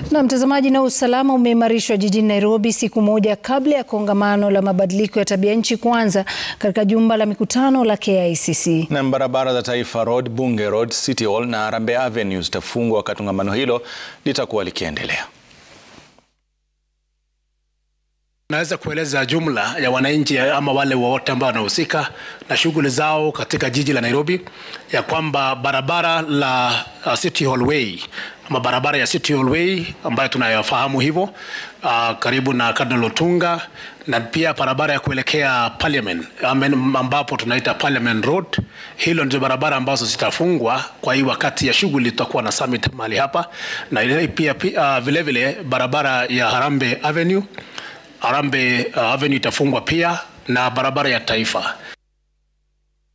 Na mtazamaji, na usalama umeimarishwa jijini Nairobi siku moja kabla ya kongamano la mabadiliko ya tabia nchi kuanza katika jumba la mikutano la KICC. Na barabara za Taifa Road, Bunge Road, City Hall na Harambee Avenue zitafungwa wakati kongamano hilo litakuwa likiendelea. Naweza kueleza jumla ya wananchi ama wale wote ambao wanahusika na shughuli zao katika jiji la Nairobi ya kwamba barabara la uh, City Hall Way ama barabara ya City Hall Way ambayo tunayofahamu hivyo uh, karibu na Cardinal Otunga na pia barabara ya kuelekea Parliament ambapo tunaita Parliament Road. Hilo ndio barabara ambazo zitafungwa kwa hii wakati ya shughuli, tutakuwa na summit mahali hapa, na ile pia, pia uh, vile vile barabara ya Harambee Avenue Harambee uh, Avenue itafungwa pia na barabara ya Taifa.